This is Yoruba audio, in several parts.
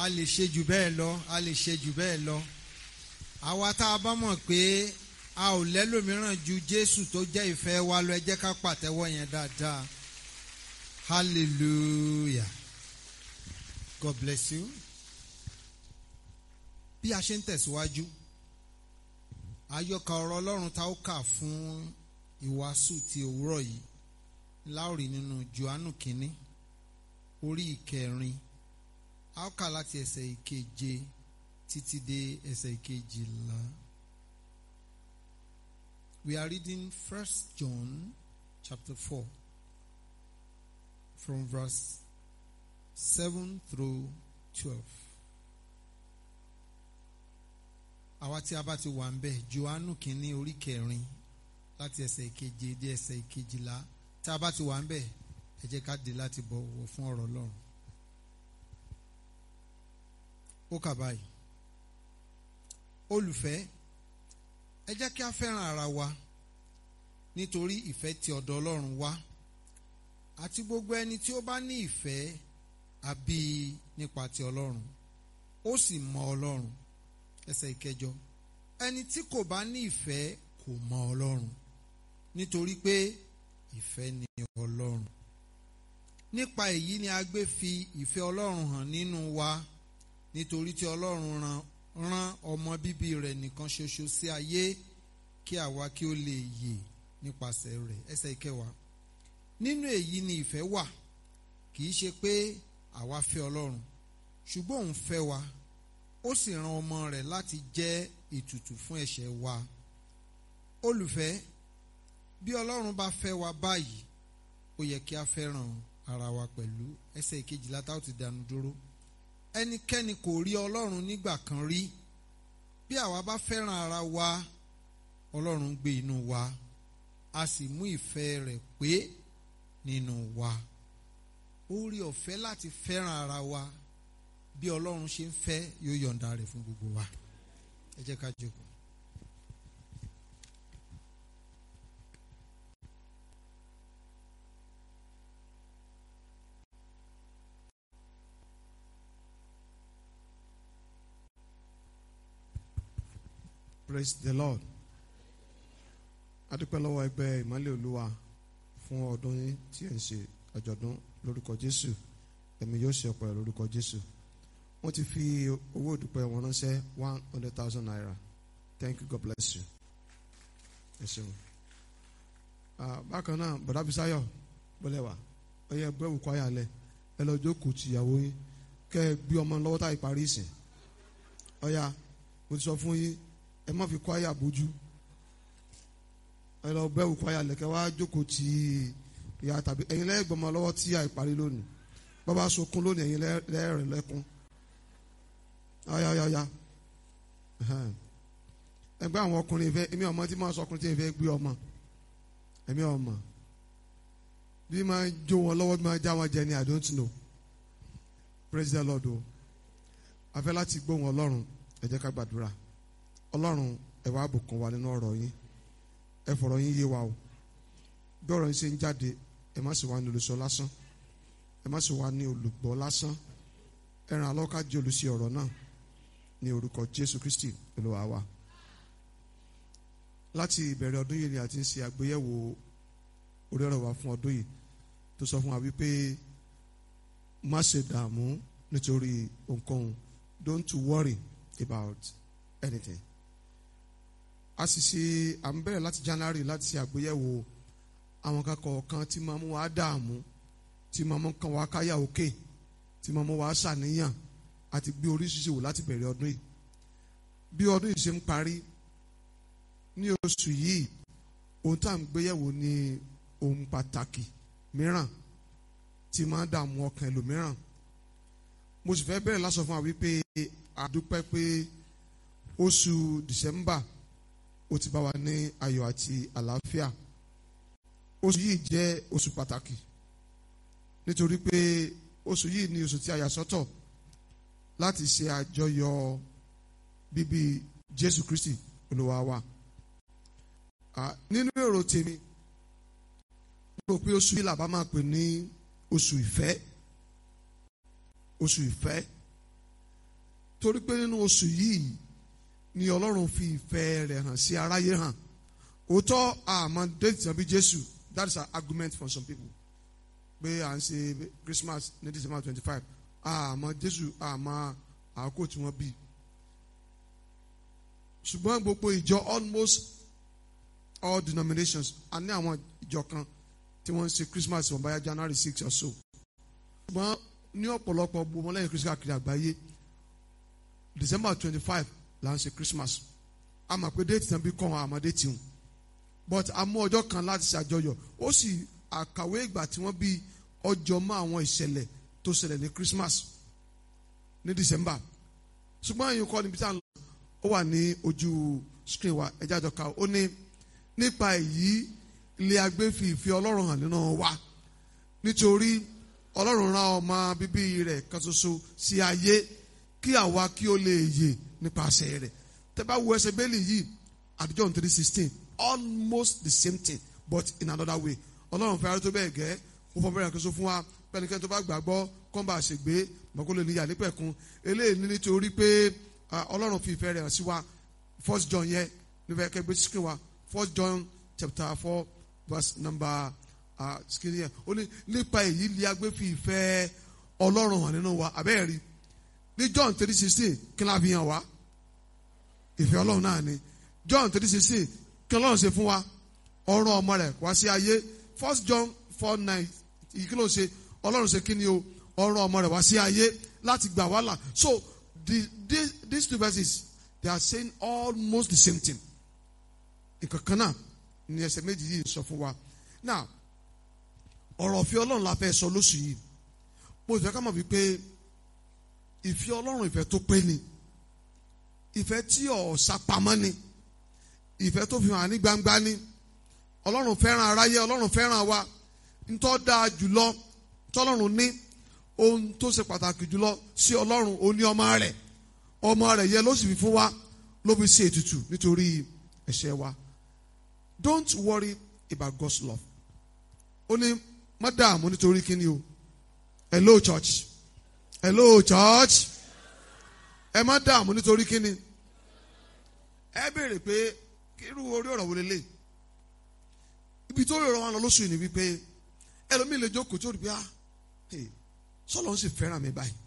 a lè ṣe jù bẹ́ẹ̀ lọ a lè ṣe jù bẹ́ẹ̀ lọ àwa tá a bá mọ̀ pé a ò lẹ́lòmíràn ju Jésù tó jẹ́ ìfẹ́ wa lọ ẹ jẹ́ ká pàtẹ́wọ́ yẹn dáadáa hallelujah God bless you bí a ṣe ń tẹ̀síwájú àyọkà ọ̀rọ̀ Ọlọ́run tá ó kà fún ìwàásù ti òwúrọ̀ yìí láòrì nínú Jòhánù kínní orí ìkẹrin a ó kà láti ẹsẹ̀ ìkeje títí dé ẹsẹ̀ ìkejìlá. We are reading First John chapter four from verse seven through twelve. àwa tí a bá ti wà ń bẹ̀ Jòhánù kínní orí kẹrin láti ẹsẹ̀ ìkeje dé ẹsẹ̀ ìkejìlá tí a bá ti wà ń bẹ̀ ẹ jẹ́ ká dé láti bọ̀wọ̀ fún ọ̀rọ̀ Ọlọ́run. ó kà báyìí olùfẹ́ ẹ jẹ́ kí a fẹ́ràn ara wa nítorí ìfẹ́ ti ọ̀dọ̀ Ọlọ́run wá àti gbogbo ẹni tí ó bá ní ìfẹ́ àbí nípa ti Ọlọ́run ó sì mọ Ọlọ́run ẹsẹ̀ ìkẹjọ ẹni tí kò bá ní ìfẹ́ kò mọ Ọlọ́run nítorí pé ìfẹ́ ni Ọlọ́run nípa èyí ni a gbé fi ìfẹ́ Ọlọ́run hàn nínú wa nítorí tí Ọlọ́run rán rán ọmọ bíbí rẹ̀ nìkan ṣoṣo sí ayé kí àwa kí ó lè yè nípasẹ̀ rẹ̀ ẹsẹ̀ ìkẹwàá nínú èyí ni ìfẹ́ wà kì í ṣe pé àwa fẹ́ Ọlọ́run ṣùgbọ́n òun fẹ́ wa ó sì rán ọmọ rẹ̀ láti jẹ́ ètùtù fún ẹ̀ṣẹ̀ wa olùfẹ́ bí Ọlọ́run bá fẹ́ wa báyìí ó yẹ kí a fẹ́ràn ara wa pẹ̀lú ẹsẹ̀ ìkejìlá tá ó ti dànù dúró ẹnikẹ́ni kò rí ọlọ́run nígbà kan rí bí àwa bá fẹ́ràn ara wa ọlọ́run gbé inú wa a sì mú ìfẹ́ rẹ̀ pé nínú wa ó rí ọ̀fẹ́ láti fẹ́ràn ara wa bí ọlọ́run ṣe ń fẹ́ yóò yọ̀ǹda rẹ̀ fún gbogbo wa ẹ jẹ́ ká jókòó. Praise the Lord. adúpẹ́ lọ́wọ́ ẹgbẹ́ ìmọ́lẹ̀ olúwa fún ọdún yín tí ẹ̀ ń ṣe àjọ̀dún lórúkọ Jésù ẹ̀mí yóò ṣe ọ̀pọ̀ lórúkọ Jésù wọ́n ti fi owó ìdúpẹ́ wọn ránṣẹ́ one hundred thousand naira thank you God bless you. ẹ ṣeun. bákan náà bọ̀dá Bisáyọ̀ bọ́lẹ̀ wá ẹ yẹ gbẹ́ òkú ayálẹ̀ ẹ lọ jókòó tìyàwó yín kẹ́ ẹ gbé ọmọ lọ́wọ́ táyì parí ìsìn ọ̀ya mo ti sọ fún yín ẹ má fi kọ́ àyà bójú ẹ lọ bẹ́ òkú àyà lẹ̀kẹ́ wá jókòó tí ìyá tàbí ẹ̀yin lẹ́gbọ̀n ọmọ lọ́wọ́ tí àìparí lónìí bàbá sunkún lónìí ẹ̀yin lẹ́rẹ̀ lẹ́kún ayayaya ẹgbẹ́ àwọn ọkùnrin ìfẹ́ èmi ọmọ tí máa sọ ọkùnrin tí ìfẹ́ gbé ọmọ èmi ọmọ bí máa jó wọn lọ́wọ́ bí máa já wọn jẹ ni I don't know praise the Lord o afẹ́ láti gbóhùn Ọlọ́run ẹ jẹ́ ká gbàdúrà ọlọ́run ẹ wá bùkún wa nínú ọ̀rọ̀ yín ẹ fọ̀rọ̀ yín yé wa o bí ọ̀rọ̀ yín ṣe ń jáde ẹ má sì wá ní olùsọ lásán ẹ má sì wá ní olùgbọ́ lásán ẹ ràn alọ́ ká jẹ́ olùsí ọ̀rọ̀ náà ní orúkọ Jésù Kristi Olúwa wa láti ìbẹ̀rẹ̀ ọdún yìí ni a ti ń ṣe àgbéyẹ̀wò orí ọ̀rọ̀ wa fún ọdún yìí tó sọ fún wa wípé má ṣe dààmú nítorí ohunkóhun don't worry about anything a sì ṣe à ń bẹ̀rẹ̀ láti January láti ṣe àgbéyẹ̀wò àwọn kankan kan tí máa mú wa dààmú tí máa mú kan wa káyà òkè tí máa mú wa ṣàníyàn àti gbé oríṣiríṣi wò láti bẹ̀rẹ̀ ọdún yìí bí ọdún yìí ṣe ń parí ní oṣù yìí ohun tá à ń gbéyẹ̀wò ní ohun pàtàkì mìíràn tí máa dààmú ọkàn ẹlòmíràn mo sì fẹ́ bẹ̀rẹ̀ lásọ fún wa wípé àdúpẹ́ pé oṣù December ó ti bá wa ní ayọ̀ àti àlàáfíà oṣù yìí jẹ́ oṣù pàtàkì nítorí pé oṣù yìí ni oṣù tí a yà sọ́tọ̀ láti ṣe àjọyọ̀ bíbí Jésù Kristi Olúwa wa nínú èrò tèmi mo rò pé oṣù yìí làbá máa pè ní oṣù ìfẹ́ oṣù ìfẹ́ torí pé nínú oṣù yìí ni ọlọ́run fi ìfẹ́ rẹ̀ hàn sí aráyé hàn òótọ́ àmọ́ déètì tàbí jésù that is an argument for some people pé à ń ṣe christmas ní december twenty five àmọ́ jésù àmọ́ àkókò tí wọ́n bí ṣùgbọ́n gbogbo ìjọ almost all denominations a ní àwọn ìjọ kan tí wọ́n ń ṣe christmas wọn báyá january six or so ṣùgbọ́n ní ọ̀pọ̀lọpọ̀ gbogbo lẹ́yìn christmas kiri àgbáyé december twenty five là ń ṣe christmas a mọ̀ pé déètì náà bí kàn án àmọ́ déètì hùn but a mú ọjọ́ kan láti ṣàjọyọ̀ ó sì àkàwé ìgbà tí wọ́n bí ọjọ́ mọ́ àwọn ìṣẹ̀lẹ̀ tó ṣẹlẹ̀ ní christmas ní december ṣùgbọ́n ẹ̀yin kọ́ níbi tí a ń lọ ó wà ní ojú screen wa ẹ̀jẹ̀ àjọka ó ní nípa èyí ilé agbé fi ìfẹ́ ọlọ́run hàn nínú wa nítorí ọlọ́run rán ọmọ bíbí rẹ̀ kan ṣoṣo sí ayé kí àwa kí ó lè yè nípasẹ̀ rẹ̀ tẹ́ bá wo ẹsẹ̀ bẹ́ẹ̀lì yìí at John three sixteen almost the same thing but in another way ọlọ́run fẹ́ tó bẹ́ẹ̀ gẹ́ ó fọ́ bẹ́ẹ̀ kan ṣoṣo fún wa pẹ́nikẹ́ni tó bá gbàgbọ́ kọ́ńbà àṣègbè mọ̀kó lè níyà nípẹ̀kun eléyìí ní nítorí pé ọlọ́run fi ìfẹ́ rẹ̀ hàn sí wa first John yẹn nífẹ̀ẹ́ kẹgbẹ́ screen wa first John chapter four verse number screen yẹn ó ní nípa èyí lè agbé fi ìfẹ́ ọlọ́run hàn nínú wa abẹ́ẹ̀ rí ní John three sixteen kí la fi hàn wá ìfẹ́ ọlọ́run náà ni John three sixteen kí ọlọ́run ṣe fún wa ọ̀rọ̀ ọmọ rẹ̀ wá sí ayé first John four nine kí ló ṣe ọlọ́run ṣe kí ni o ọ̀rọ̀ ọmọ rẹ̀ wá sí ayé láti gbà wá là so the, these, these two verses they are saying almost the same thing nǹkan kan náà ni ẹsẹ̀ méjì yìí sọ fún wa now ọ̀rọ̀ ìfẹ́ ọlọ́run la fẹ́ sọ lóṣù yìí mo fẹ́ ká mọ̀ wípé ìfẹ́ ọlọ́run ìfẹ́ tó pé ni ìfẹ́ tí ò sápamọ́ ni ìfẹ́ tó fi hàn ní gbangba ni ọlọ́run fẹ́ràn aráyé ọlọ́run fẹ́ràn wa ntọ́ dáa jùlọ tọ́lọ́run ní ohun tó ṣe pàtàkì jùlọ sí ọlọ́run ó ní ọmọ rẹ̀ ọmọ rẹ̀ yẹ ló sì fi fún wa ló fi ṣe ètùtù nítorí ẹ̀ṣẹ̀ wa don't worry about God's love ó ní má dààmú nítorí kíni o hello church hello church ẹ má dààmú nítorí kíni ẹ béèrè pé irú orí ọ̀rọ̀ wo lélẹ̀ ibi tó rọrọ̀ wọn lọ lóṣù yìí ni wípé ẹlòmíì lè jókòó tó rí bí ah sọlọ ń sì fẹ́ràn mi báyìí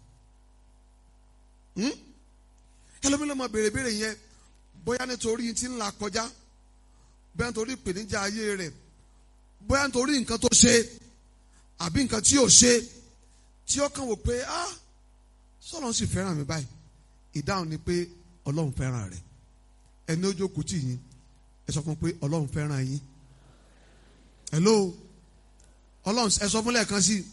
ẹlòmíì lè máa béèrè béèrè yẹn bóyá nítorí tí ń là kọjá bóyá nítorí ìpèníjà ayé rẹ̀ bóyá nítorí nǹkan tó ṣe àbí nǹkan tí ò ṣe tí ó kàn wò pé ah sọlọ ń sì fẹ́ràn mi báyìí ìdáhùn ni pé ọlọ́run fẹ́ràn rẹ̀ ẹni ó jókòó tì yín ẹ sọ fún pé ọlọ́run fẹ́ràn yín hello ọlọ́run ẹ sọ fún lẹ́ẹ̀kan sí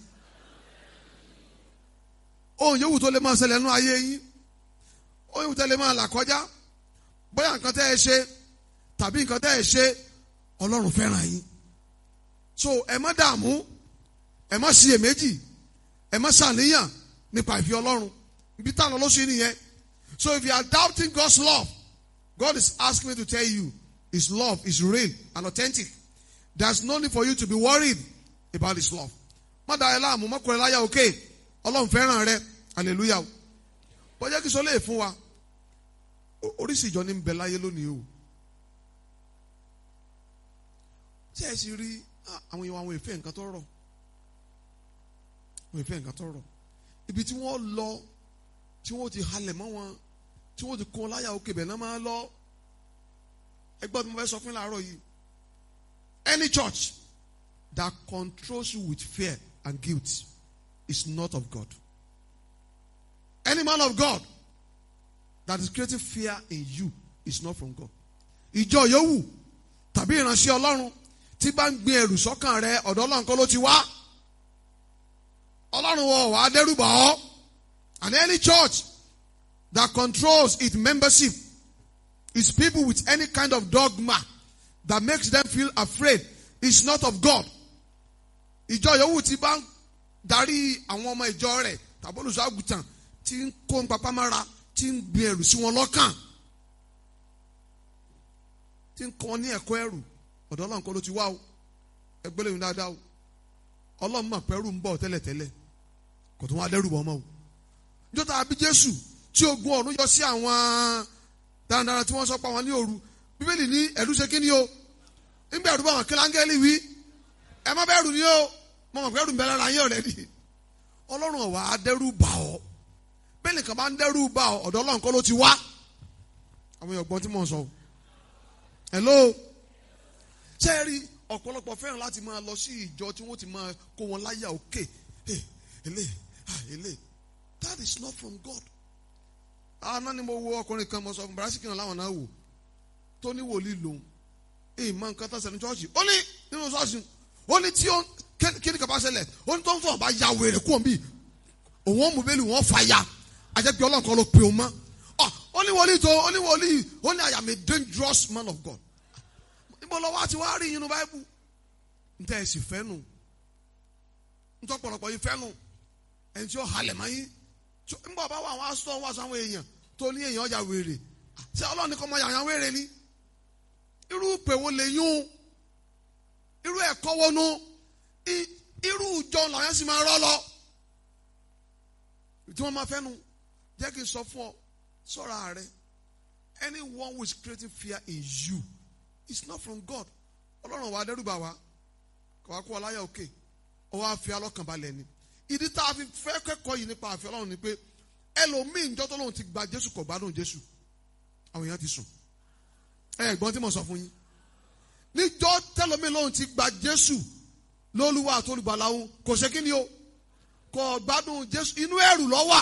ohun yòówù tó lè máa ṣẹlẹ̀ nínú ayé yín ohun yòówù tó lè máa là kọjá bóyá nǹkan tẹ́ ẹ ṣe tàbí nǹkan tẹ́ ẹ ṣe ọlọ́run fẹ́ràn yín so ẹ má dààmú ẹ má ṣiyèméjì ẹ má ṣàníyàn nípa ìfẹ́ ọlọ́run ibi táwọn ọlọ́sùn yìí nìyẹn so if you are doubting God's love God is asking me to tell you His love is real and authentic there's no need for you to be worried about His love má da ẹ láàmú má kọ ẹ láyà òkè ọlọ́run fẹ́ràn rẹ hallelujah bọ́jà kí sọ lè fún wa oríṣi ìjọ ní bẹ láyé lónìí o tí ẹ sì rí àwọn èèyàn àwọn ìfẹ́ nǹkan tó rọ̀ àwọn ìfẹ́ nǹkan tó rọ̀ ibi tí wọ́n lọ tí wọ́n ti halẹ̀ mọ́ wọn tí wọ́n ti kọ́ láyà òkè bẹ̀ náà máa lọ ẹgbẹ́ tí mo fẹ́ sọ fún láàárọ̀ yìí any church that controls you with fear and guilt is not of God. Any man of God that is creating fear in you is not from God. Ìjọ yòówù tàbí ìránṣẹ́ Ọlọ́run tí bá ń gbin ẹrù sọ́kàn rẹ ọ̀dọ̀ Ọlọ́run kọ́ ló ti wá. Ọlọ́run wọ̀ wá dẹ́rùbà ọ́. And any church that controls its membership is people with any kind of dogma that makes them feel afraid is not of God. Ìjọ yòówù tí bá ń darí àwọn ọmọ ìjọ rẹ̀ tàbí olùṣọ́ àgùntàn tí ń kó papá mára tí ń gbin ẹrù sí wọn lọ́kàn tí ń kọ́ ní ẹ̀kọ́ ẹrù ọ̀dọ̀ Ọlọ́run kọ́ ló ti wá o ẹgbẹ́ lẹ́yìn dáadáa o Ọlọ́run mọ̀ pẹ́rù ń bọ̀ tẹ́lẹ̀tẹ́lẹ̀ kò tó wá dẹ́rù bọ́ ọmọ o níjọ́ tá a bí Jésù tí tí ogun ọ̀run yọ sí àwọn darandaran tí wọ́n sọ pa wọn ní òru bíbélì ní ẹ̀rù ṣe kí ni o nígbà ẹ̀rù bá wọn kí láńgẹ́lì wí ẹ má bẹ̀rù ni o mo mọ̀ pé ẹ̀rù ń bẹ lára yín ọ̀rẹ́ ni ọlọ́run ọ̀wá á dẹ́rù bà ọ́ bẹ́ẹ̀ nìkan bá ń dẹ́rù bà ọ́ ọ̀dọ̀ ọlọ́run kọ́ ló ti wá àwọn èèyàn gbọ́n tí mò ń sọ o hello ṣé ẹ rí ọ̀pọ̀lọpọ̀ fẹ́ràn láti máa lọ sí ìjọ tí wọ́n ti máa kó wọn láyà òkè ele ele that is not from God àná ni mo wo ọkùnrin kan mo sọ fún barasi kìnnà láwọn náà wò tó ní wòlíì lòun èyí máa ń kán tán sẹ́ni chọ́ọ̀chì ó ní nínú ṣọ́ọ̀ṣì ó ní tí ó kí ni kaba ṣẹlẹ̀ ó ní tó ń fọ̀ bá ya wèrè kú òun bí òun ó mú bẹ́ẹ̀lì wọ́n fa ya àjẹpẹ́ ọlọ́run kan ló pe òun mọ́ ó ní wòlíì tó ó ní wòlíì ó ní I am a dangerous man of God níbo lọ́wọ́ àti wàá rí yín nu báíbù ntẹ́ ẹ̀ sì fẹ́ nù ntọ́ pọ̀lọpọ̀ yìí fẹ́ nù ẹni tí ó halẹ̀ mọ́ yín nígbà bá wà àwọn asọ́ wà sáwọn èèyàn tó ní èèyàn ọjà wèrè ṣé ọlọ́run kọ́ máa yàyàn wèrè ni irú pè wo lè yún irú ẹ̀kọ́ wo nu irú ìjọ làwọn sì máa rọ́ lọ tí wọ́n máa fẹ́ nu jẹ́ kí n sọ fún ọ sọ́ra rẹ anyone who is creating fear in you is not from God ọlọ́run wa dẹ́rùbà wa kò wá kó ọ láyà òkè ó wá fi alọ́kànbalẹ̀ ni ìdí tá a fi fẹ́ kẹ́kọ̀ọ́ yìí nípa àfẹ́ ọlọ́run ni pé ẹlòmíì njọ́ tó lóun ti gba jésù kò gbádùn jésù àwọn èèyàn ti sùn ẹ gbọ́n tí mo sọ fún yín níjọ́ tẹ́lómíì lóun ti gba jésù lólúwa àtolùbàláwo kò ṣe kí ni o kò gbádùn jésù inú ẹ̀rù ló wà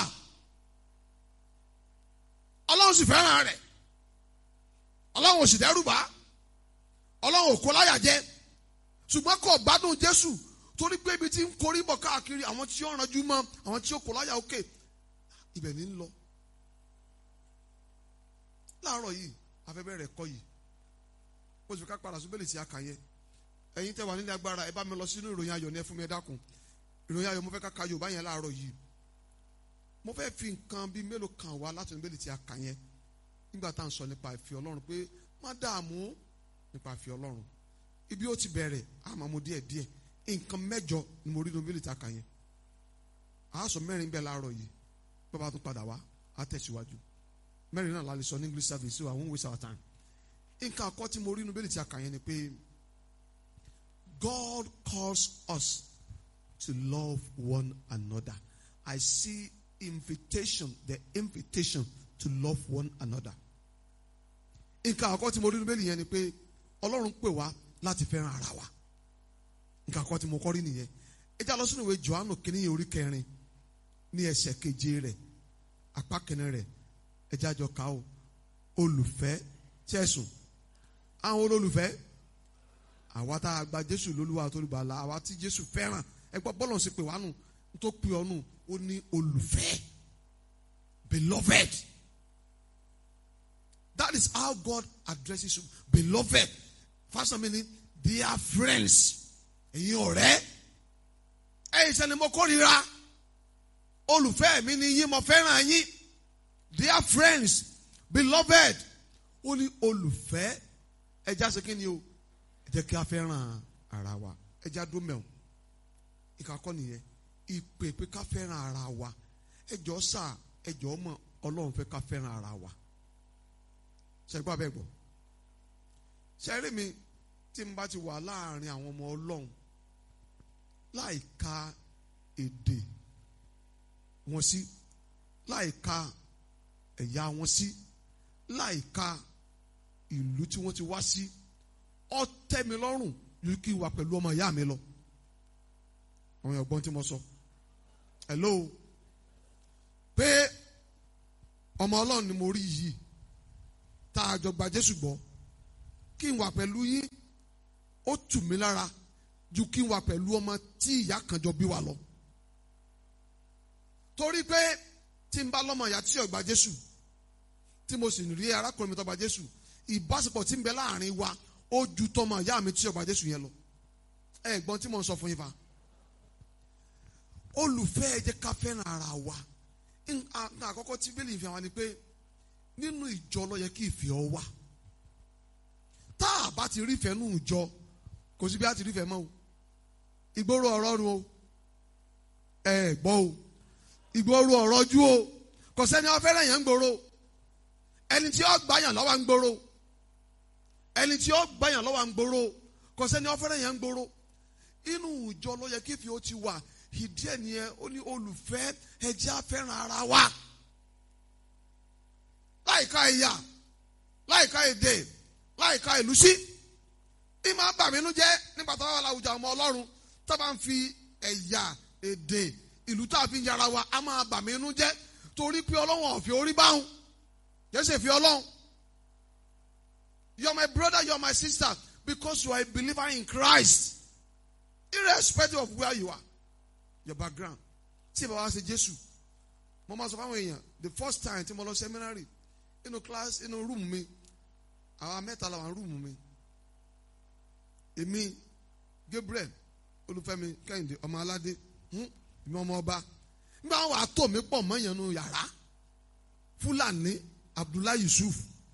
ọlọ́run sì fẹ́ràn rẹ̀ ọlọ́run ò sì dẹ́rù bá ọlọ́run ò kó láyà jẹ ṣùgbọ́n kò gbádùn jésù torí pé ibi tí ń korí bọ̀ káàkiri àwọn tí ó ranjú mọ́ àwọn tí ó kò láyà òkè ibẹ̀ ní ń lọ. láàárọ̀ yìí afẹ́fẹ́ rẹ̀ kọ́ yìí mo sì fi ká padà sóbẹ́lì tí a kà yẹn ẹ̀yin tẹ́ wà nílé agbára ẹ bá mi lọ sínú ìròyìn ayọ̀ ní ẹ fún mi ẹ dákun ìròyìn ayọ̀ mo fẹ́ ká ka Yorùbá yẹn láàárọ̀ yìí mo fẹ́ fi nǹkan bíi mélòó kan wá láti sóbẹ́lì tí a kà yẹn nígbà tá à ń sọ nípa ìfẹ́ Ọlọ́run pé má dààmú nípa ìfẹ́ Ọlọ́run ibi ó ti bẹ̀rẹ̀ àmọ́ mo díẹ̀ díẹ̀ nǹkan mẹ́jọ ni mo rí nínú bíbélì tá a kà yẹn àásọ mẹ́rin bẹ́ẹ̀ láàárọ̀ yìí bàbá tún padà wá á tẹ̀síwájú mẹ́rin náà la lè sọ ní English service so I won't waste our time nǹkan àkọ́ tí mo rí nínú bíbélì tí a kà yẹn ni pé God calls us to love one another I see invitation the invitation to love one another nǹkan àkọ́ tí mo rí nínú bíbélì yẹn ni pé Ọlọ́run pè wá láti fẹ́ràn ara wa nǹkan kan tí mo kọ́ rí nìyẹn ẹ já lọ sínú ìwé Jòhánù kìíní orí kẹrin ní ẹsẹ̀ keje rẹ̀ apá kìíní rẹ̀ ẹ já jọ ká o olùfẹ́ tẹ̀sùn àwọn olólùfẹ́ àwa tá a gba Jésù lólúwa tó lùbàlà àwa tí Jésù fẹ́ràn ẹ gbọ́ bọ́lọ̀ sí pé wà nù tó pè ọ́ nù ó ní olùfẹ́ beloved that is how God addresses you beloved first meaning dear friends ẹ̀yin ọ̀rẹ́ ẹ̀yin sẹ́ni mo kórìíra olùfẹ́ mi ni yín mo fẹ́ràn yín dear friends beloved ó ní olùfẹ́ ẹja ṣe kí ni o ẹ jẹ́ kí a fẹ́ràn ara wa ẹja dó mẹ́wọ̀n ìkàkọ́ nìyẹn ìpè pé ká fẹ́ràn ara wa ẹjọ́ sà ẹjọ́ mọ̀ ọlọ́run fẹ́ ká fẹ́ràn ara wa ṣẹ́gbọ́n abẹ́ gbọ́ ṣẹ́rí mi tí n bá ti wà láàrin àwọn ọmọ ọlọ́run láì ka èdè wọn sí láì ka ẹ̀yà wọn sí láì ka ìlú tí wọ́n ti wá sí ó tẹ́ mi lọ́rùn ju kí n wà pẹ̀lú ọmọ ìyá mi lọ àwọn èèyàn gbọ́n tí mo sọ hello pé ọmọ ọlọ́run ni mo rí yìí tá a jọ gba Jésù gbọ́ kí n wà pẹ̀lú yín ó tù mí lára ju kí n wà pẹ̀lú ọmọ tí ìyá kan jọ bí wa lọ. torí pé tí n bá lọ́mọ ìyá tí ó gba Jésù tí mo sì rí arákùnrin mi tó gba Jésù ìbáṣepọ̀ tí ń bẹ láàrin wa ó ju tọmọ ìyá mi tí ó gba Jésù yẹn lọ. ẹ gbọ́n tí mo ń sọ fún yín fa. olùfẹ́ ẹ jẹ́ ká fẹ́ràn ara wa. nǹkan àkọ́kọ́ tí bíbélì fi hàn wá ni pé nínú ìjọ ló yẹ kí ìfẹ́ ọ wà. tá a bá ti rí ìfẹ́ nù ìjọ kò sí bí a ti rí ìfẹ́ mọ́ o ìgboro ọ̀rọ̀ ru o ẹ gbọ́ o ìgboro ọ̀rọ̀ ju o kò sẹ́ni ó fẹ́ràn yẹn ń gbòòrò ẹni tí ó gbàyàn lọ́wọ́ ń gbòòrò ẹni tí ó gbàyàn lọ́wọ́ ń gbòòrò kò sẹ́ni ó fẹ́ràn yẹn ń gbòòrò inú ìjọ ló yẹ kí fi ó ti wà ìdí ẹ̀ nìyẹn ó ní olùfẹ́ ẹ jẹ́ á fẹ́ràn ara wa láìka ẹ̀yà láìka èdè láìka ìlú sí ìmọ̀ bàmínú jẹ́ nígbà tó wà láwùjọ ọmọ ọlọ́run tó bá ń fi ẹ̀yà èdè ìlú tá a fi ń yára wa a máa bàmínú jẹ́ torí pé ọlọ́run ọ̀fẹ́ orí báhùn jẹ́sẹ̀ fi ọlọ́run you are my brother you are my sister because you are a believer in Christ irrespective of where you are your background tí ìbá wa ṣe Jésù mo máa sọ fáwọn èèyàn the first time tí mo lọ seminary inú class inú room mi àwọn mẹ́ta làwọn room mi èmi Gabriel Olúfẹ́mi Kẹ́hìndé ọmọ aládé ìmọ̀ ọmọ ọba nígbà wọn wàá tó mi pọ̀ mọ́yàn nù yàrá Fúlàní Abdullahi Yusuf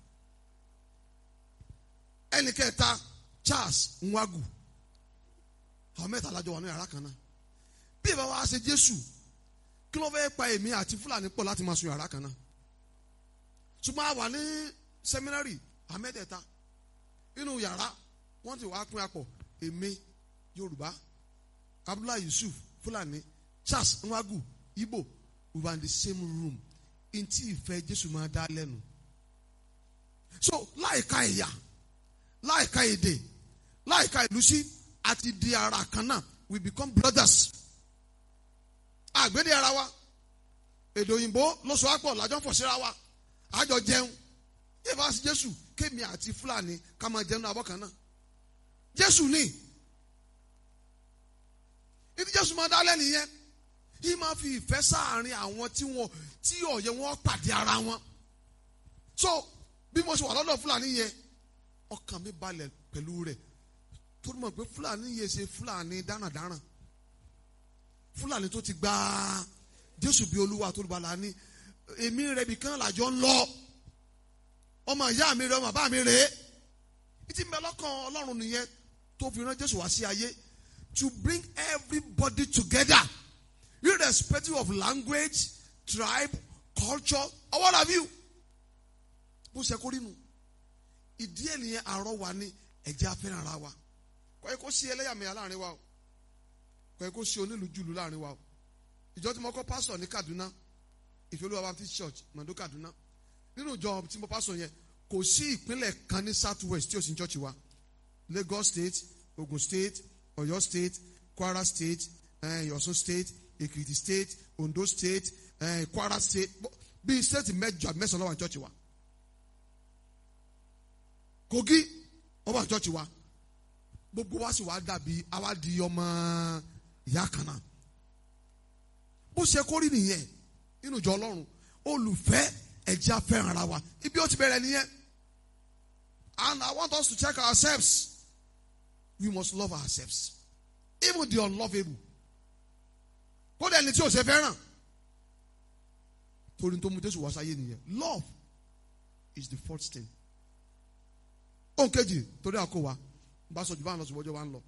ẹnì kẹta Charles Nwagu àwọn mẹ́ta lájọ wà ní yàrá kan náà bí ìbá wa ṣe Jésù kí ló fẹ́ pa èmi àti Fúlàní pọ̀ láti máa sun yàrá kan náà ṣùgbọ́n a wà ní sẹ́mínárì àmẹ́tẹ̀ẹ̀ta inú yàrá wọ́n ti wá pín apọ̀ èmi Yorùbá Abdullahi Yusuf Fúlàní Charles Nwagu Igbo we were in the same room ntí ìfẹ́ Jésù máa dá lẹ́nu so láìka ẹ̀yà láìka èdè láìka ìlú sí àti di ara kan náà we become brothers àgbédè ara wa èdè òyìnbó ló sọ àpọ̀ làjọ fọ̀ síra wa àjọ jẹun yíyá sí Jésù kémi àti Fúlàní ká máa jẹun abọ́ kan náà Jésù ní ìdí Jésù máa dá lẹ́nu yẹn yìí máa fi ìfẹ́ sáàárín àwọn tí wọn tí ọ̀yẹ́ wọn pàdé ara wọn so bí mo ṣe wà lọ́dọ̀ Fúlàní yẹn ọkàn mi balẹ̀ pẹ̀lú rẹ̀ tó mọ̀ pé Fúlàní yẹn ṣe Fúlàní dáràndáràn Fúlàní tó ti gba Jésù bí Olúwa tó lùbàlà ní èmi rẹ̀ bìkan làjọ ń lọ ọmọ ìyá mi rẹ̀ ọmọ bàbá mi rẹ̀ ìtì mbẹ lọ́kàn Ọlọ́run nìyẹn tó fi rán Jésù wá sí ayé to bring everybody together irrespective of language tribe culture or what have you bó ṣe kó rínu ìdí ẹ̀ nìyẹn àárọ̀ wa ní ẹ̀jẹ̀ afẹ́ràn ara wa kọ́ ẹ kó sí ẹlẹ́yàmẹ̀yà láàrin wa o kọ́ ẹ kó sí onílù jùlù láàrin wa o ìjọ tí mo kọ́ pásọ̀ ní Kaduna ìfẹ́lúwa Baptist Church Mando Kaduna nínú ìjọ tí mo pásọ̀ yẹn kò sí ìpínlẹ̀ kan ní south west tí o sì ń church wa Lagos State Ogun State Ọ̀yọ́ State Kwara State eh, Ọ̀ṣun State Ekiti State Ondo State eh, Kwara State bíi state mẹ́jọ mẹ́sàn-án ló wà ní church wa Kogi ó wà ní church wa gbogbo wa sì wá dàbí àwa di ọmọ ìyá kan náà bó ṣe kórìí nìyẹn nínú ìjọ Ọlọ́run olùfẹ́ ẹ̀jẹ̀ afẹ́ràn ara wa ibi ó ti bẹ̀rẹ̀ nìyẹn and I want us to check ourselves we must love ourselves even the unlovable kódà ẹni tí o ṣe fẹ́ràn torí tó mú Jésù wá sáyé nìyẹn love is the first thing ohun kejì torí àkó wa bá sọ jù bá ń lọ ṣùgbọ́n ọjọ́ wa ń lọ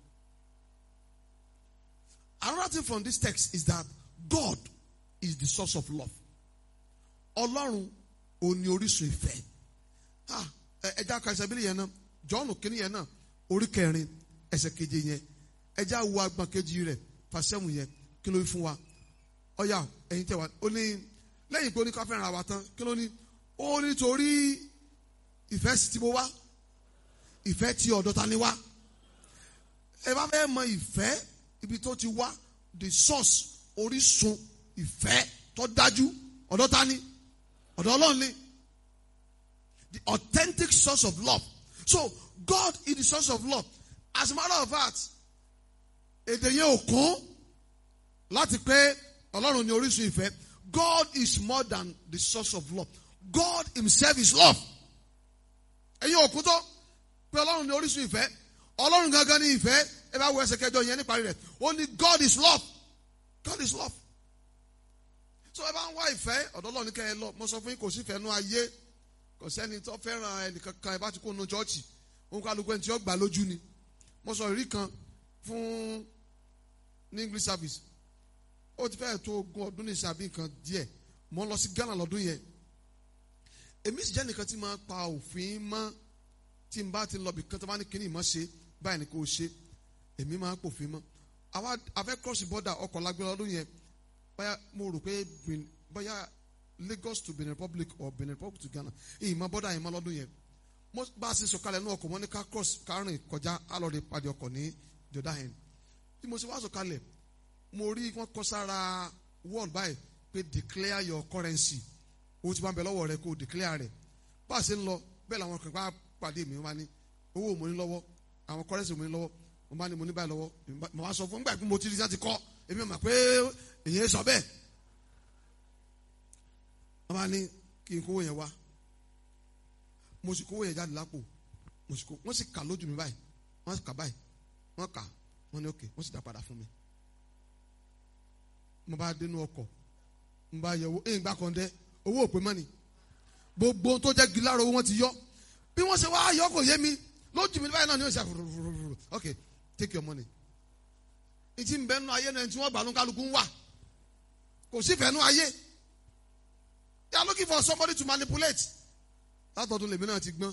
another thing from this text is that God is the source of love Ọlọ́run ò ní orísun ìfẹ́ ẹja ka ẹsẹ̀ bílẹ̀ yẹn náà Jọ́ọ̀nù kínní yẹn náà orí kẹrin ẹsẹ̀ keje yẹn ẹja wo agbọ̀n kejì rẹ̀ fàṣẹ́mù yẹn kí ló fún wa ọ̀yà ẹ̀yin tẹ̀ wá ó ní lẹ́yìn pé ó ní ká fẹ́ràn wa tán kí ló ní ó ní torí ìfẹ́ sì ti mo wá ìfẹ́ ti ọ̀dọ̀ ta ni wá ẹ bá fẹ́ mọ ìfẹ́ ibi tó ti wá the source orísun ìfẹ́ tó dájú ọ̀dọ̀ ta ni ọ̀dọ̀ Ọlọ́run ni the authentic source of love so God is the source of love as a matter of fact èdè yẹn ò kún láti pé Ọlọ́run ni orísun ìfẹ́ God is more than the source of love God himself is love ẹ̀yin òkú tó pé Ọlọ́run ni orísun ìfẹ́ Ọlọ́run gangan ni ìfẹ́ ẹ bá wo ẹsẹ̀ kẹjọ yẹn níparí rẹ̀ ó ní God is love God is love so ẹ bá ń wá ìfẹ́ ọ̀dọ̀ Ọlọ́run kẹ́ ẹ lọ mo sọ fún yín kò sí ìfẹ́ nú ayé kò sẹ́ni tó fẹ́ràn ẹnìkankan ẹ bá ti kó nu chọ́ọ̀chì òun kálukú ẹni tí ó gbà lójú ni mo sọ ìrí kan fún ní English service ó ti fẹ́ẹ̀ tó ogún ọdún ní ìsàbí nǹkan díẹ̀ mo ń lọ sí Ghana lọ́dún yẹn èmi sì jẹ́ nìkan tí máa pa òfin mọ́ tí n bá ti lọ bí kan tó bá ní kíní ìmọ̀ ṣe báyìí ni kò ṣe èmi máa pòfin mọ́ àwa afẹ́ cross border ọkọ̀ lágbára lọ́dún yẹn báyà mo rò pé Benin- báyà Lagos to Benin Republic or Benin Republic to Ghana ìmọ̀ border yẹn mọ́ lọ́dún yẹn mo bá a ṣe sọ̀kalẹ̀ ní ọkọ̀ wọn ní ká cross kárìn kọjá alọ́ọ̀dẹ pàdé ọkọ̀ ní jọ̀dá yẹn bí mo ṣe wá sọ̀kalẹ̀ mo rí wọn kọ sára wall báyìí pé declare your currency owó tí wọ́n bẹ lọ́wọ́ rẹ kó declare rẹ̀ bá a ṣe ń lọ bẹ́ẹ̀ làwọn kan bá pàdé mi wọ́n bá ní owó mo ní lọ́wọ́ àwọn currency mo ní lọ́wọ́ mo bá ní mo ní báyìí lọ́wọ́ èmi bá- mo wá sọ fún nígbà pé mo ti rí sáti kọ́ èmi mọ̀ pé èyí sọ bẹ́ẹ̀ wọ́n bá ní kí n kówó yẹn wá mo sì kówó yẹn jáde lápò mo sì kó wọ́n sì kà lójú mi báyìí wọ́n sì kà báyìí wọ́n kà wọ́n ní òkè wọ́n sì dá padà fún mi mo bá dénú ọkọ̀ mo bá yẹ owó ẹ̀yìn gbà kan dẹ́ owó òpè mọ́ni gbogbo ohun tó jẹ́ gíláàrọ̀ owó wọn ti yọ bí wọ́n ṣe wá yọ kò yé mi lójú mi báyìí náà ni wọ́n ṣe àfurufurufuru ok take your money ìtì ń bẹ nínú ayé náà tí wọ́n gbà ló kálukú ń wà kò sí fẹ́ nínú ayé they are looking for somebody to manipulate látọ̀dún lèmi náà ti gbọ́n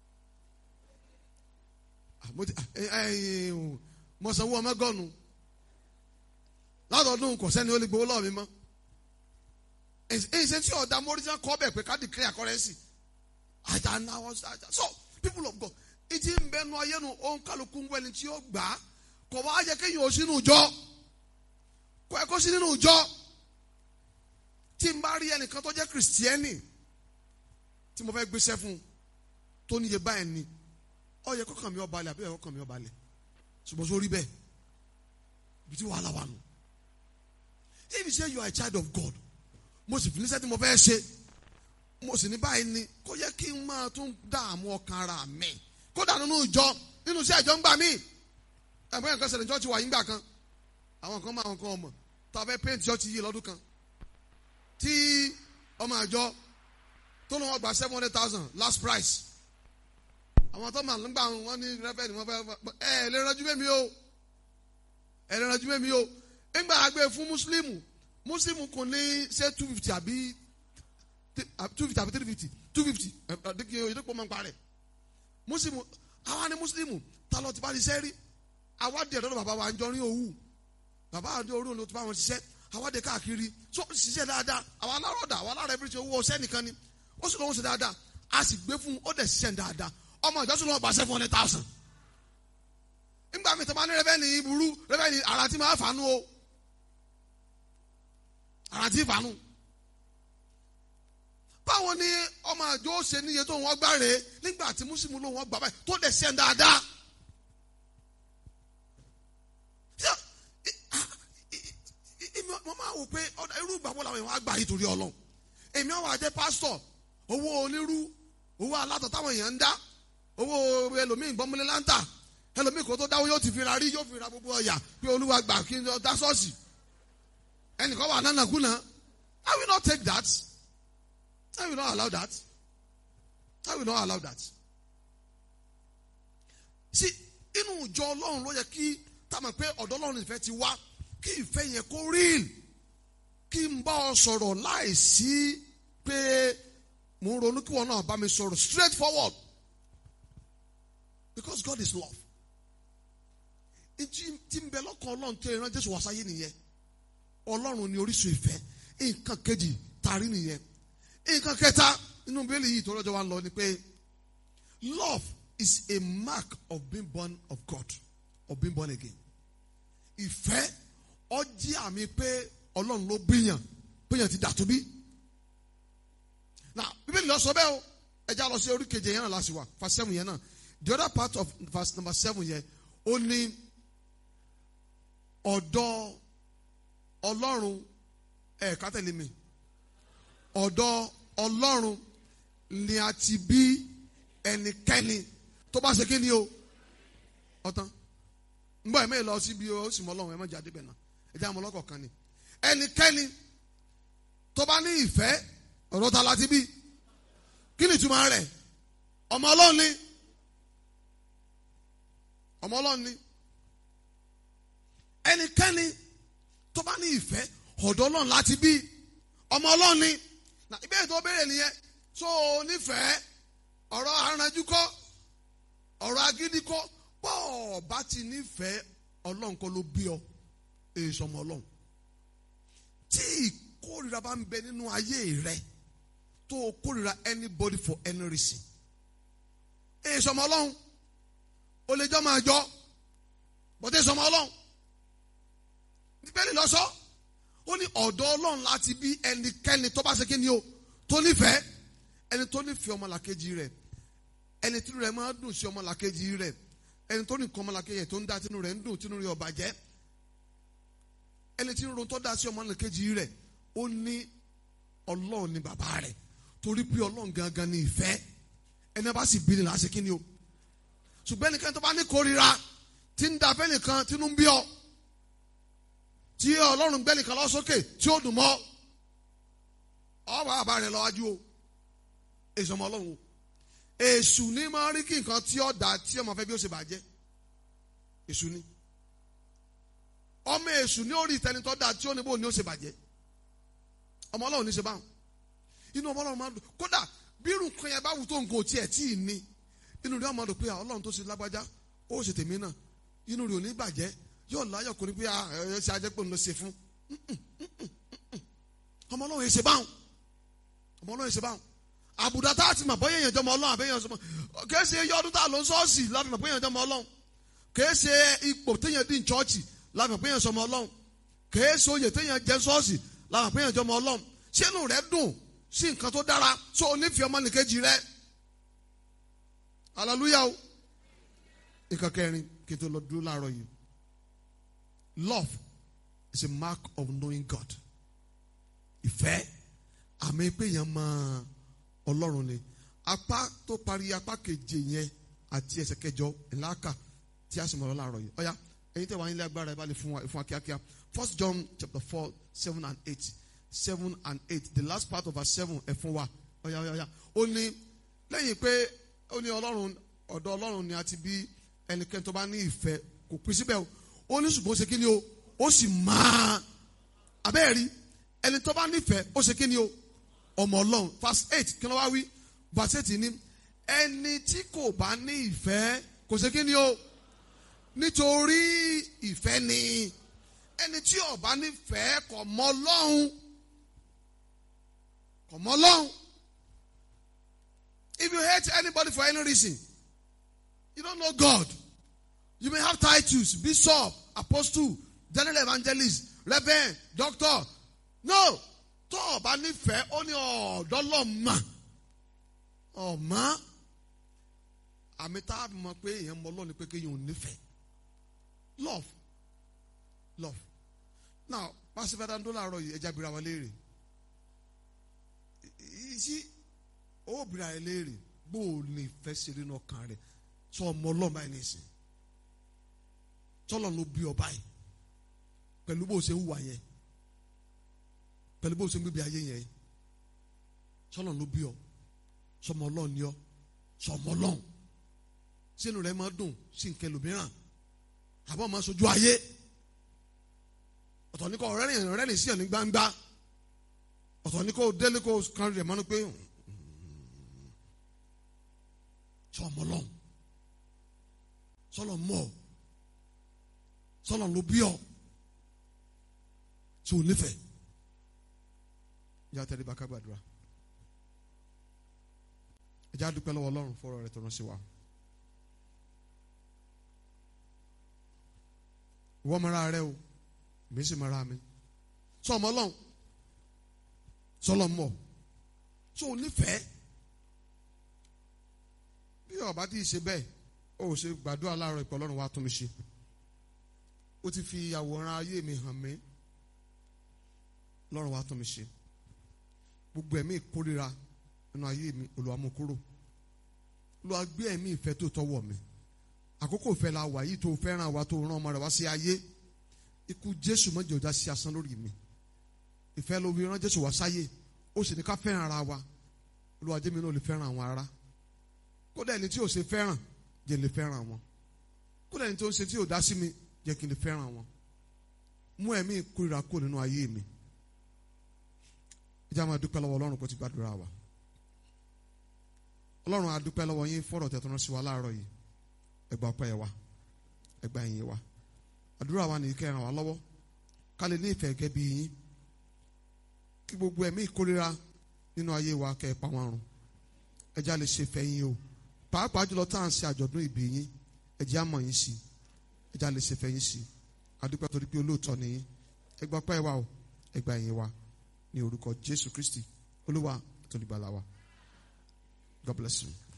Ah, mo ti- ah, eh, eh, eh, mo sanwó ọmọ gọ́ọ̀nù látọ̀dún kò sẹ́ni ó lè gbowó lọ́wọ́ mi mọ́ èyí ṣe tí ọ̀dà mọ́rísán kọ́ bẹ̀ pé ká declare currency àjà náwó àjà so people of God ìdí ń bẹ nu ayé nu òun kálukú ń wẹni tí ó gbà á kò wá yẹ kéèyàn ó sínú ìjọ kò ẹ kó sí nínú ìjọ tí n bá rí ẹnìkan tó jẹ́ kìrìsìtẹ́nì tí mo fẹ́ gbéṣẹ́ fún un tó níye báyìí ni ó yẹ kọ́kàn mi ó balẹ̀ àbí ó yẹ kọ́kàn mi ó balẹ̀ ṣùgbọ́n sórí bẹ́ẹ̀ ibi tí wàhálà wà nù if you say you are a child of God mo sì fi níṣẹ́ tí mo fẹ́ ṣe mo sì ní báyìí ni kò yẹ kí n máa tún dààmú ọkàn ara mi kódà nínú ìjọ nínú iṣẹ́ ìjọ ń gbà mí ẹ̀gbọ́n yẹn kan ṣẹlẹ̀ ìjọ ti wà yín gbà kan àwọn kan máa wọn kan ọmọ tá a fẹ́ paint ìjọ ti yí lọ́dún kan tí ọmọ àjọ tó lọ́wọ́ gba seven hundred thousand last price àwọn tó máa ń gbà wọn ní rẹ́fẹ̀ ni wọ́n fẹ́ ẹ ẹ lè ránjú mẹ́mi o ẹ lè ránjú mẹ́mi o ńgbà àgbẹ̀ fún mùsùlùmù mùsùlùmù kò ní ṣe two fifty àbí two fifty àbí three fifty two fifty ẹ̀ẹ́dẹ́gbẹ̀ oyèdèpọ̀ máa ń parẹ́ mùsùlùmù àwa ni mùsùlùmù ta lọ ti bá ti ṣẹ́ rí àwa dẹ̀ lọ́dọ̀ bàbá wa ń jọ rí òwú bàbá àdé orí òun ló ti bá wọn ṣiṣẹ́ àwa dẹ̀ káàkiri so ṣiṣẹ́ dáadáa àwa alárọ̀dà àwa alárẹ̀ bí owó ọṣẹ́ nìkan ni ó sì lọ́wọ́ ṣe dáadáa a sì gbé fún un ó dẹ̀ ṣiṣẹ́ dáadáa ọmọ ìjọsìn lọ́wọ́ gba seven hundred thousand nígbà mi tó bá ní rẹ́fẹ́ni burú rẹ́fẹ́ni ara tí máa fàánú o ara tí fàánú báwo ni ọmọ àjọ ṣe níye tó wọn gbá rèé nígbà tí mùsùlùmí ló wọn gbà báyìí tó dẹ̀ ṣiṣẹ́ dáadáa. mo máa wò pé ọ̀dà irú ìgbàgbọ́ làwọn èèyàn á gbà yìí torí ọlọ́run èmi àwọn àjẹ pásítọ̀ owó onírú owó alátọ̀ táwọn èèyàn ń dá owó ẹlòmíì gbọ́mọlé láńtà ẹlòmíì kò tó dáwọ́ yóò ti fi ra rí yóò fi ra gbogbo ọ̀yà pé olúwa gbà kí n dá sọ́ọ̀sì ẹnìkan wà nánàkúnà I will not take that I will not allow that I will not allow that sí inú ìjọ ọlọ́run ló yẹ kí táwọn pé ọ̀dọ́ ọlọ́run ìfẹ́ ti wá kí ìfẹ́ yẹn kó real kí n bá ọ sọ̀rọ̀ láìsí pé mo ń ronú kí wọn náà bá mi sọ̀rọ̀ straight forward because God is love ìjì tí ń bẹ lọ́kàn ọlọ́run tó ìran Jésù wá sáyé nìyẹn ọlọ́run ni orísun ìfẹ́ nǹkan kejì tàrí nìyẹn nǹkan kẹta inú bíbélì yìí tó lọ́jọ́ wa ń lọ ni pé love is a mark of being born of God of being born again ìfẹ́ ó jẹ́ àmì pé ọlọ́run ló bíyàn bíyàn ti dàtú bí. na bíbélì lọ sọ bẹ́ẹ̀ o ẹja lọ sí orí keje yẹn náà láti wà verse seven yẹn náà the other part of verse number seven yẹn ó ní ọ̀dọ̀ ọlọ́run ẹ̀ ká tẹ̀lé mi ọ̀dọ̀ ọlọ́run ni a ti bí ẹnikẹ́ni tó bá ṣe kí ni o ọ̀tán ń bọ̀ ẹ̀mẹ́ lọ síbi ó sì mọ ọlọ́run ẹ̀ má jáde bẹ̀ náà ẹ̀jẹ̀ àmọ́ ọlọ́kọ̀ kan ni ẹnikẹ́ni tó bá ní ìfẹ́ ọ̀dọ̀ ta láti bí kí ni ìtumọ̀ rẹ̀ ọmọ ọlọ́run ni ọmọ ọlọ́run ni ẹnikẹ́ni tó bá ní ìfẹ́ ọ̀dọ̀ ọlọ́run láti bí ọmọ ọlọ́run ni na ìbéèrè tó béèrè nìyẹn so nífẹ̀ẹ́ ọ̀rọ̀ aranjú kọ́ ọ̀rọ̀ agídí kọ́ bọ́ọ̀ bá ti nífẹ̀ẹ́ ọlọ́run kọ́ ló bí ọ èso ọmọ ọlọ́run tí ìkórira bá ń bẹ nínú ayé rẹ tó o kórira anybody for any reason èso ọmọ ọlọ́run o lè jọ máa jọ bọ́dé èso ọmọ ọlọ́run bíbélì lọ sọ ó ní ọ̀dọ̀ ọlọ́run láti bí ẹnikẹ́ni tó bá ṣe kí ni o tó nífẹ̀ẹ́ ẹni tó nífẹ̀ẹ́ ọmọlàkejì rẹ̀ ẹni tí rẹ̀ máa dùn sí ọmọlàkejì rẹ̀ ẹni tó ní nǹkan ọmọlàkejì rẹ̀ tó ń dá tinú rẹ̀ ń dùn tinú rẹ̀ ò bàjẹ́ ẹni tí ń ron tó dá sí ọmọlàkejì rẹ̀ ó ní ọlọ́run ní bàbá rẹ̀ torí pé ọlọ́run gangan ní ìfẹ́ ẹni bá sì bí ni láti kí ni o ṣùgbọ́n ẹnikẹ́ni tó bá ní kórira tí ń da fẹ́nìkan tínú ń bí ọ tí ọlọ́run gbẹ́ nìkan lọ sókè tí ó dùn mọ́ ọ bá bàbá rẹ lọ́wájú o èso ọmọ ọlọ́run o èṣù ní máa rí kí nǹkan tí ó dà tí ọmọ fẹ́ bí ó ṣe bàjẹ́ èṣù ní ọmọ èṣù ní orí ìtẹni tó dà tí ó ní bó ní ó ṣe bàjẹ́ ọmọ ọlọ́run ní ṣe báwọn inú ọmọ ọlọ́run máa dùn kódà bí irun kan yẹn bá wù tó nǹkan ò tiẹ̀ tí ì ní inú rẹ̀ ọmọ dùn pé ọlọ́run tó ṣe lágbájá ó ṣe tèmi náà inú rẹ̀ ò ní bàjẹ́ yóò láyọ̀ kò ní pé ẹ ṣe ajẹ́ pé òun ló ṣe fún ọmọ ọlọ́run yẹn ṣe báwọn ọmọ ọlọ́run yẹn ṣe báwọn àbùdá tá a ti mọ̀ bóyá èèyàn jọmọ ọlọ́run àbẹ́yẹn sọmọ kìí ṣe iye ọdún tá a lọ sọ́ọ̀sì láti mọ̀ bóyá èèyàn jọmọ ọlọ́run kìí ṣe ipò téèyàn dín chọ́ọ̀chì láti mọ̀ bóyá èèyàn sọmọ ọlọ́run kìí ṣe oyè téèyàn jẹ sọ́ọ̀sì láti mọ̀ bóyá èèyàn jọmọ ọlọ́run ṣé inú rẹ dùn sí nǹkan tó dára sọ onífẹ̀ẹ́ ọmọnìkejì rẹ hallelujah o nǹkan kẹrin kí n tó lọ dúró láàárọ̀ yìí love is a mark of knowing God ìfẹ́ àmì pé yẹn máa ọlọ́run ni apá tó parí apá keje yẹn àti ẹsẹ̀ kẹjọ ìlàkà tí a sì mọ̀ ọ́ láàárọ̀ yìí ọ̀ya ẹ̀yin tẹ̀ wá nílé agbára ẹ̀ bá lè fún wa fún wa kíákíá first John chapter four seven and eight seven and eight the last part of our seven ẹ̀ fún wa ọ̀ya ọ̀ya ọ̀ya ó ní lẹ́yìn pé ó ní ọlọ́run ọ̀dọ̀ ọlọ́run ni a ti bí ẹnikẹ́ni tó bá ní ìfẹ́ kò pín síbẹ̀ o ó ní ṣùgbọ́n ó ṣe kí ni o ó sì máa abẹ́ẹ̀rí ẹni tó bá nífẹ̀ẹ́ ó ṣe kí ni o ọmọ ọlọ́run verse eight kí ló wá wí verse eight ní ẹni tí kò bá ní ìfẹ́ kò ṣe kí ni o nítorí ìfẹ́ ni ẹni tí ò bá nífẹ̀ẹ́ kò mọ ọlọ́run kò mọ ọlọ́run if you hate anybody for any reason you don't know God you may have titles bishop apostle general evangelist reverend doctor no tó o bá nífẹ̀ẹ́ ó ní ọ̀dọ́ lọ́mọ ọ̀mọ́ àmì tá a mọ̀ pé èèyàn mọ ọlọ́run pé kéèyàn ò nífẹ̀ẹ́ love love now pàṣípàá dáńdó làárọ̀ yìí ẹja bìrà wọn léèrè sí ó bìrà ẹ léèrè bó o ní ìfẹ́ ṣe nínú ọkàn rẹ sọ ọmọ ọlọ́run báyìí nìsín tọ́lọ̀ ló bí ọ báyìí pẹ̀lú bó o ṣe ń wà yẹn pẹ̀lú bó o ṣe ń gbébi ayé yẹn sọ́lọ̀ ló bí ọ sọmọ ọlọ́run ni ọ sọmọ ọlọ́run sínú rẹ máa dùn sí nǹkan ẹlòmíràn àbọ̀ máa sojú ayé ọ̀tọ̀ ní kò rẹ́rìn rẹ́rìn sí ẹ̀ ní gbangba ọ̀tọ̀ ní kò délé kò kan rẹ̀ mọ́nú pé sọmọ ọlọ́run sọlọ mọ́ ọ sọlọ ló bí ọ tí o nífẹ̀ẹ́ yà tẹ́lẹ̀ bá ká gbàdúrà ẹ já dúpẹ́ lọ́wọ́ ọlọ́run fọ́rọ̀ rẹ̀ tó rán sí wa. ìwọ mara rẹ o èmi sì mara mi sọ ọmọ ọlọ́run sọlọ mọ tó o nífẹ̀ẹ́ bí ọba tí ì ṣe bẹ́ẹ̀ ó ṣe gbàdúrà láàárọ̀ ìpọ̀ ọlọ́run wa tún mi ṣe ó ti fi àwòrán ayé mi hàn mí lọ́run wa tún mi ṣe gbogbo ẹ̀mí ìkórira nínú ayé mi Olúwa mú kúrò Olúwa gbé ẹ̀mí ìfẹ́ tó tọwọ́ mi àkókò ìfẹ́ la wà yìí tó fẹ́ràn wa tó rán ọmọ rẹ̀ wá sí ayé ikú Jésù mọ́jọ ọjà sí asán lórí mi ìfẹ́ ló fi rán Jésù wá sáyé ó sì ní ká fẹ́ràn ara wa Olúwa jẹ́ mi náà lè fẹ́ràn àwọn ará kódà ẹni tí ò ṣe fẹ́ràn jẹ́ lè fẹ́ràn wọn kódà ẹni tó ń ṣe tí ò dá sí mi jẹ́ kí n lè fẹ́ràn wọn mú ẹ̀mí ìkórira kó nínú ayé mi ìjà máa dúpẹ́ lọ́wọ́ ọlọ́run kó ti gbàdúrà wa ọlọ́run a dúpẹ́ lọ́wọ́ yín fọ́rọ̀ tẹ̀ tó rán sí wa láàárọ̀ yìí ẹ gba ọpẹ́ wa ẹ gba ìyìn wa àdúrà wa nìyí kẹ́ ràn wá lọ́wọ́ ká lè ní ìfẹ́ gẹ́gẹ́ bí yín kí gbogbo ẹ̀mí ìkórira nínú ayé wa kẹ́ ẹ pa wọn run ẹ já lè ṣe fẹ́ yín o pàápàá jùlọ tá à ń ṣe àjọ̀dún ìbí yín ẹ jẹ́ àmọ̀ yín sí ẹ já lè ṣe fẹ́ yín sí àdúpẹ́ torí pé olóòótọ́ ni yín ẹ gba ọpẹ́ wa o ẹ gba ìyìn wa ní orúkọ Jésù Kristi olúwa àtolùgbàlà wa God bless you.